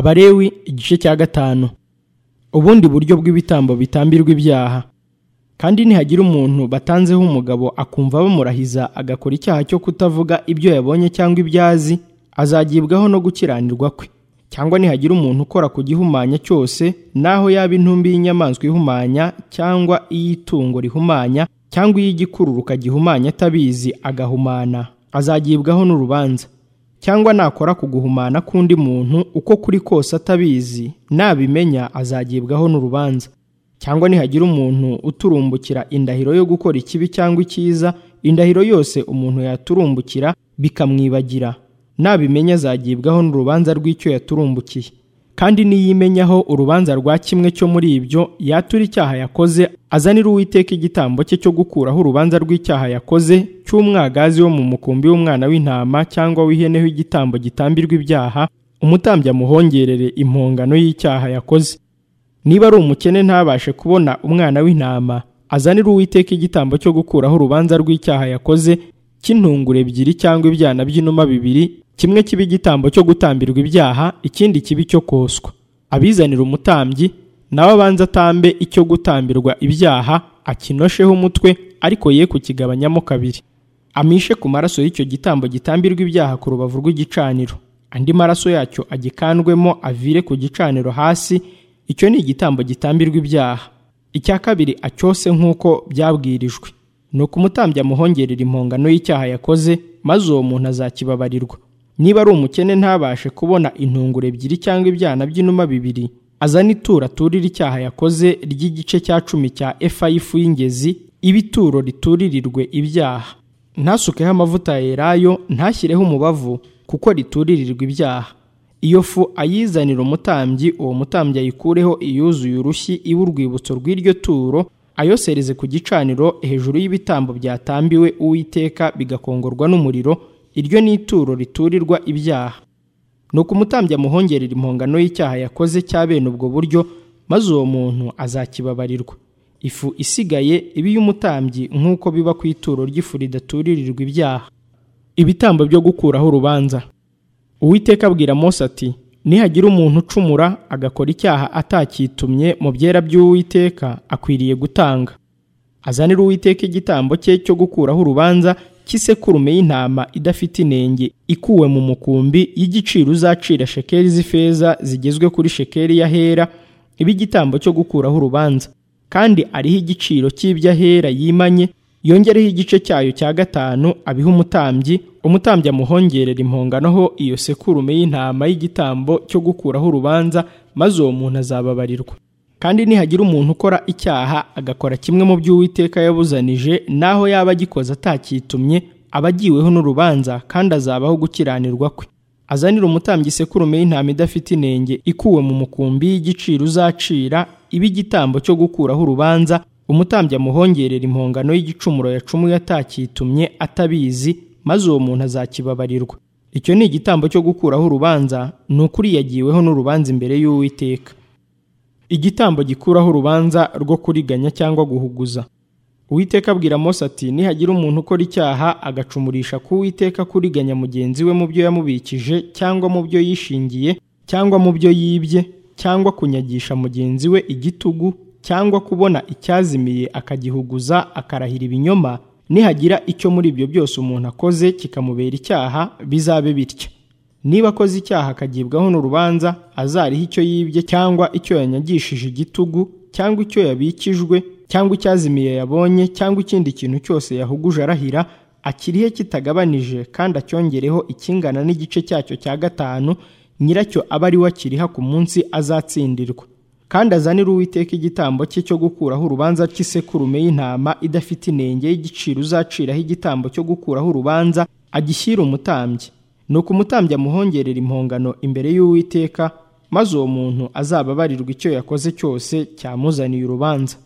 abalewi igice cya gatanu ubundi buryo bw'ibitambo bitambirwa ibyaha kandi nihagira umuntu batanzeho umugabo akumva bamurahiza agakora icyaha cyo kutavuga ibyo yabonye cyangwa ibyo azi azagibwaho no gukiranirwa kwe cyangwa nihagira umuntu ukora ku gihumanya cyose naho yaba intumbi y'inyamaswa ihumanya cyangwa iy'itungo rihumanya cyangwa iy'igikururuka gihumanya atabizi agahumana azagibwaho n'urubanza cyangwa nakora ku guhumana k'undi muntu uko kuri kose atabizi nabimenya azagibwaho n'urubanza cyangwa nihagira umuntu uturumbukira indahiro yo gukora ikibi cyangwa icyiza indahiro yose umuntu yaturumbukira bikamwibagira nabimenya azagibwaho n'urubanza rw'icyo yaturumbukiye kandi niyimenyaho urubanza rwa kimwe cyo muri ibyo yatura icyaha yakoze azanira uwiteka igitambo cye cyo gukuraho urubanza rw'icyaha yakoze cy'umwagazi wo mu mukumbi w'umwana w'intama cyangwa w'ihene w'igitambo gitambirwa ibyaha umutambyi amuhongerere impongano y'icyaha yakoze niba ari umukene ntabashe kubona umwana w'intama azanira uwiteka igitambo cyo gukuraho urubanza rw'icyaha yakoze cy'intungure ebyiri cyangwa ibyana by'inuma bibiri kimwe kiba igitambo cyo gutambirwa ibyaha ikindi kibi cyo koswa abizanira umutambyi nawe abanza atambe icyo gutambirwa ibyaha akinosheho umutwe ariko ye kukigabanyamo kabiri amishe ku maraso y'icyo gitambo gitambirwa ibyaha ku rubavu rw'igicaniro andi maraso yacyo agikandwemo avire ku gicaniro hasi icyo ni igitambo gitambirwa ibyaha icya kabiri acyose nk'uko byabwirijwe ni ukumutambya amuhongerera impongano y'icyaha yakoze maze uwo muntu azakibabarirwa niba ari umukene ntabashe kubona intungure ebyiri cyangwa ibyana by'inuma bibiri azane ituro aturira icyaha yakoze ry'igice cya cumi cya efa y'ifu y'ingezi iba ituro rituririrwe ibyaha ntasukeho amavuta ya elayo ntashyireho umubavu kuko rituririrwa ibyaha iyo fu ayizanira umutambyi uwo mutambyi ayikureho iyuzuye urushyi iwe urwibutso rw'iryo turo ayosereze ku gicaniro hejuru y'ibitambo byatambiwe uwiteka bigakongorwa n'umuriro iryo ni ituro riturirwa ibyaha ni ukumutambya amuhongerera impongano y'icyaha yakoze cya bene ubwo buryo maze uwo muntu azakibabarirwa ifu isigaye iba iy'umutambyi nk'uko biba ku ituro ry'ifu ridaturirirwa ibyaha ibitambo byo gukuraho urubanza uwiteka abwira Mose ati nihagira umuntu ucumura agakora icyaha atakitumye mu byera by'uwiteka akwiriye gutanga azanira uwiteka igitambo cye cyo gukuraho urubanza cy'isekurume y'intama idafite inenge ikuwe mu mukumbi y'igiciro uzacira shekeri z'ifeza zigezwe kuri shekeri y'ahera iba igitambo cyo gukuraho urubanza kandi ariho igiciro cy'ibyo ahera yimanye yongereho igice cyayo cya gatanu abiha umutambyi umutambyi amuhongerera impongano ho iyo sekurume y'intama y'igitambo cyo gukuraho urubanza maze uwo muntu azababarirwa kandi nihagira umuntu ukora icyaha agakora kimwe mu by'uwiteka yabuzanije naho yaba agikoze atakitumye aba agiweho n'urubanza kandi azabaho gukiranirwa kwe azanira umutambyi isekurume y'intama idafite inenge ikuwe mu mukumbi y'igiciro uzacira iba igitambo cyo gukuraho urubanza umutambyi amuhongerera impongano y'igicumuro yacumuye atakitumye atabizi maze uwo muntu azakibabarirwa icyo ni igitambo cyo gukuraho urubanza ni ukuri yagiweho n'urubanza imbere y'uwiteka igitambo gikuraho urubanza rwo kuriganya cyangwa guhuguza uwiteka abwira Mose ati nihagira umuntu ukora icyaha agacumurisha ku uwiteka kuriganya mugenzi we mu byo yamubikije cyangwa mu byo yishingiye cyangwa mu byo yibye cyangwa kunyagisha mugenzi we igitugu cyangwa kubona icyazimiye akagihuguza akarahira ibinyoma nihagira icyo muri ibyo byose umuntu akoze kikamubera icyaha bizabe bitya niba akoze icyaha akagibwaho n'urubanza azariho icyo yibye cyangwa icyo yanyagishije igitugu cyangwa icyo yabikijwe cyangwa icyazimiye yabonye cyangwa ikindi kintu cyose yahuguje arahira akirihe kitagabanije kandi acyongereho ikingana n'igice cyacyo cya gatanu nyiracyo aba ari we akiriha ku munsi azatsindirwa kandi azanire uwiteka igitambo cye cyo gukuraho urubanza cy'isekurume y'intama idafite inenge y'igiciro uzaciraho igitambo cyo gukuraho urubanza agishyira umutambyi ni uko umutambyi amuhongerera impongano imbere y'uwiteka maze uwo muntu azababarirwa icyo yakoze cyose cyamuzaniye urubanza